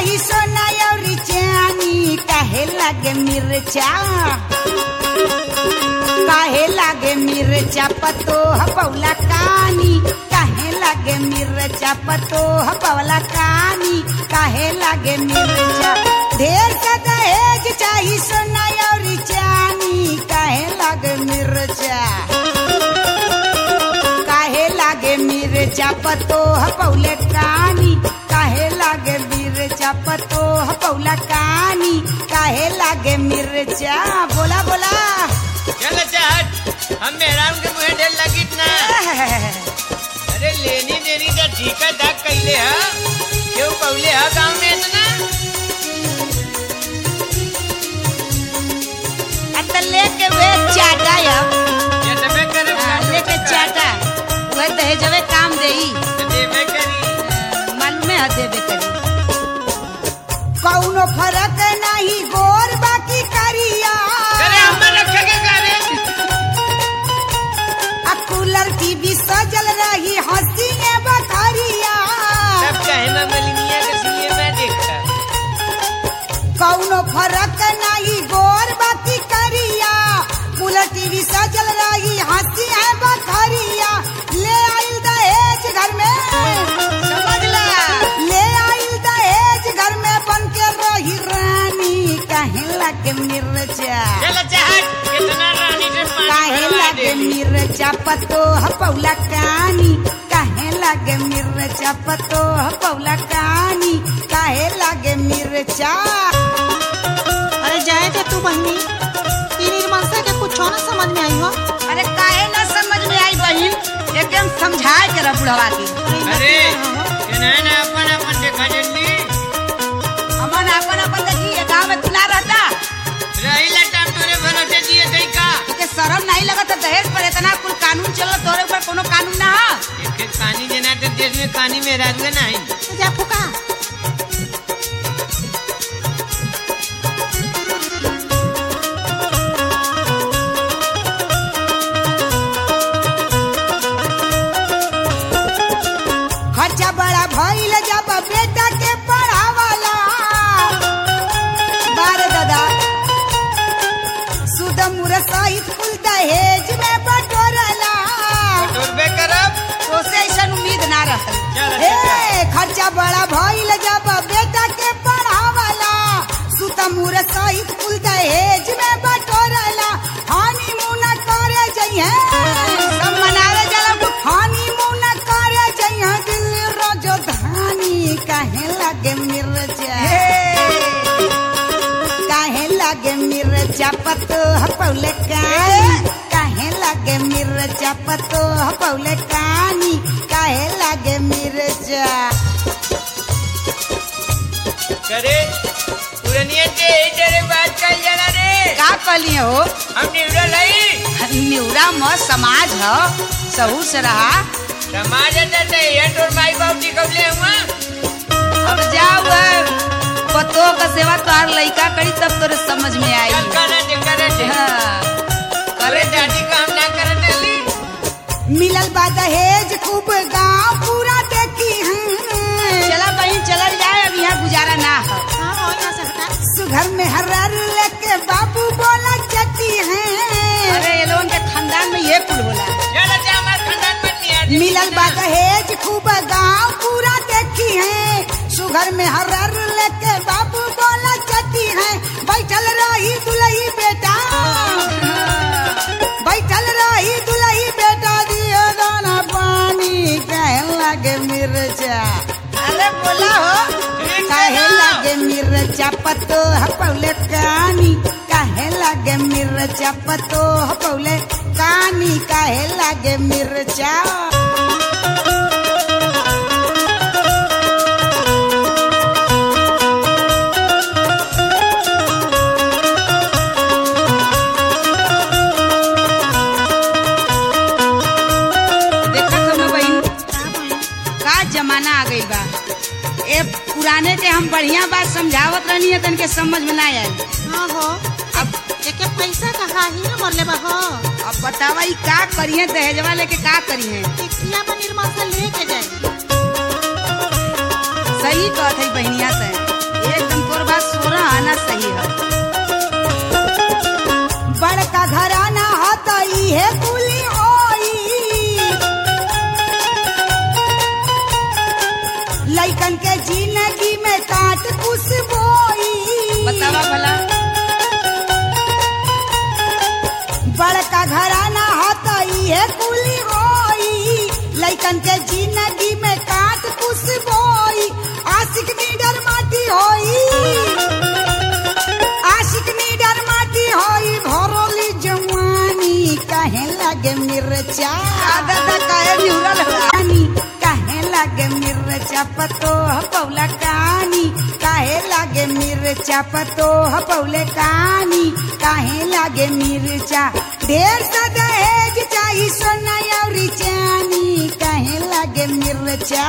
चाही सोना और चानी काहे लागे मिर्चा काहे लागे मिर्चा पतो हपौला कानी काहे लागे मिर्चा पतो हपौला कानी काहे लागे मिर्चा ढेर का दहेज चाही सोना और चानी काहे लागे मिर्चा काहे लागे मिर्चा पतो हपौले कानी काहे लागे मिर्चा पतो हपौला कानी काहे लागे मिर्चा बोला बोला चल चाहत हम मेहरान के मुहे ढेर लगी ना अरे लेनी देनी का ठीका दाग कैले हा क्यों पौले हा गाँव में इतना अत लेके वे चाटा या ये तबे करे हाँ, लेके चाटा वह दहेजवे काम देई देवे करी मन में ह देवे करी कौनो फर्क नहीं गोर बाकी करिया अरे हमर रखे के करे आ कूलर टीवी सजल रही हंसी बखरिया सब चाहे मैं मलिनिया के सीए में देखता कौनो फर्क नहीं गोर बाकी करिया कूलर टीवी सजल रही हंसी है बखरिया ले आइल दहेज घर में समझ ला ले आइल दहेज घर में बन के रही रानी कहे लगे मिर्चा चल चाहत कितना रानी से पानी काहे भरवा लागे देली मिर्चा पतो हपौला कानी काहे लागे मिर्चा पतो हपौला कानी काहे लागे मिर्चा अरे जाए थे तू बहनी ई निर्मलता के कुछ ना समझ में आई हो अरे काहे ना समझ में आई बहिन एकदम समझाए के रह बुढ़वा के अरे ये नहीं ना अपन अपन देखा जल्दी हमन अपन अपन देखी ये गांव में खुला रहता रही लटाम तोरे भरोसे दिए थे का के शर्म नहीं लगत है दहेज पर इतना कुल कानून चलो तोरे ऊपर कोनो कानून ना है एक एक पानी देना तो देश में पानी में राजुए नहीं जा फुका खर्चा बड़ा भइल जब बेटा के पढ़ावाला बार दादा सुद मुर सहित कुल दहेज में बटोरला टोरबे करब तो से ऐसा उम्मीद ना रहल चल, हे खर्चा बड़ा भइल जब बेटा के पढ़ावाला सुत मुर सहित कुल दहेज में बटोरला हानि मुना करे जइहे सब मनावे जाला हानि मुना करे जइहे दिल राजधानी काहे लागे मिर्चा काहे लागे मिर्चा पतो हपौले कानी काहे लागे मिर्चा पतो हपौले कानी काहे लागे मिर्चा करे पुरनिया से ही तेरे बात कर जाना रे का कहलिए हो हम निवड़ा लई निउरा म समाज ह सहू से रहा समाज अंदर से ये तोर माई बाप जी कब ले हुआ अब जाओ पतो का सेवा तोहार लइका करी तब तोरे समझ में आई चल करे दे करे दे हाँ। करे दादी काम ना करे डेली मिलल बा दहेज खूब गांव पूरा देखी हैं चला बहन चलल जाए अब यहाँ गुजारा ना हो हां हो यहाँ से हटा सुघर में हर्र लेके बाबू बोला चटी हैं अरे ये लोगन के खानदान में ये कुल बोला चल अच्छा हमारे खानदान में नहीं आती मिलल बा दहेज खूब गांव पूरा देखी है सुघर में हर्र लेके बाबू बोला चटी है बैठल रही दुलही बेटा बैठल रही दुलही बेटा दियो दाना पानी कहे लगे मिर्चा अरे बोला हो काहे लागे मिर्चा पतो हपौले कानी काहे लागे मिर्चा पतो हपौले कानी काहे लागे मिर्चा देखा तो बहन का बहनी का जमाना आ गई बा ए पुराने के हम बढ़िया बात समझावत रहनी है तन के समझ में ना आई हाँ हो अब एके पैसा कहा ही ना मरले बा हो अब बतावा ई का करिए दहेजवा लेके का करिए टिकिया में निर्मल से लेके जाए सही कहत है बहनिया से लैकन के जिंदगी में काट कुछ बोई बतावा भला बड़का घराना होता इहे कुली होई लैकन के जिंदगी में काट कुछ बोई आशिक नीडर माटी होई आशिक नीडर माटी होई भरोली जवानी काहे लागे मिर्चा दादा काहे निहुरल रानी काहे लागे मिर्चा पतो पौला कानी काहे लागे मिर्चा पतो पौले कानी काहे लागे मिर्चा ढेर सा दहेज चाही सोना और चानी काहे लागे मिर्चा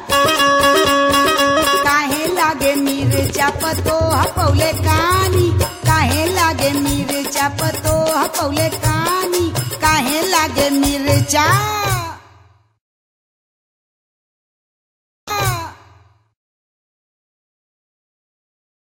काहे लागे मिर्चा पतो पौले कानी काहे लागे मिर्चा पतो पौले कानी काहे लागे मिर्चा